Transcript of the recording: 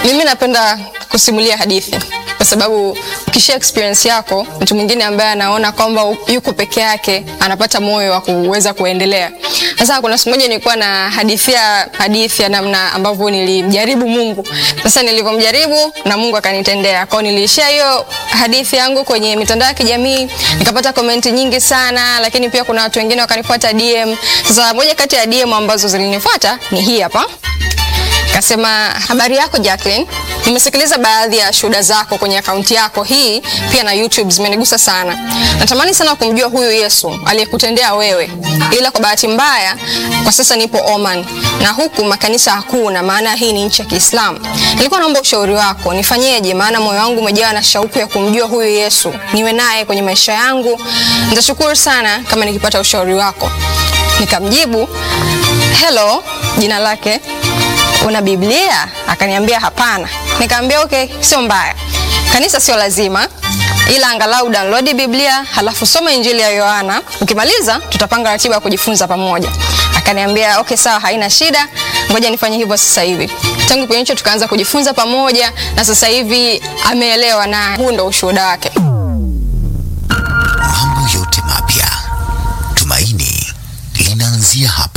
Mimi napenda kusimulia hadithi kwa sababu ukishia experience yako, mtu mwingine ambaye anaona kwamba yuko peke yake anapata moyo wa kuweza kuendelea. Sasa kuna siku moja nilikuwa na hadithia hadithi ya namna ambavyo nilimjaribu Mungu. Sasa nilivyomjaribu na Mungu akanitendea. Kwa hiyo nilishia hiyo hadithi yangu kwenye mitandao ya kijamii, nikapata komenti nyingi sana, lakini pia kuna watu wengine wakanifuata DM. Sasa moja kati ya DM ambazo zilinifuata ni hii hapa. Kasema, habari yako Jacqueline, nimesikiliza baadhi ya shuhuda zako kwenye akaunti yako hii pia na YouTube, zimenigusa sana. Natamani sana kumjua huyu Yesu aliyekutendea wewe, ila kwa bahati mbaya kwa sasa nipo Oman na huku makanisa hakuna, maana hii ni nchi ya Kiislamu. Nilikuwa naomba ushauri wako, nifanyeje? Maana moyo wangu umejawa na shauku ya kumjua huyu Yesu, niwe naye kwenye maisha yangu. Nitashukuru sana kama nikipata ushauri wako. Nikamjibu, hello, jina lake una Biblia? Akaniambia hapana. Nikamwambia okay, sio mbaya, kanisa sio lazima, ila angalau download Biblia halafu soma Injili ya Yohana. Ukimaliza tutapanga ratiba ya kujifunza pamoja. Akaniambia okay, sawa, haina shida, ngoja nifanye hivyo sasa hivi. Tangu kipindi hicho tukaanza kujifunza pamoja, na sasa hivi ameelewa, na huu ndo ushuhuda wake. Mambo yote mapya, tumaini linaanzia hapa.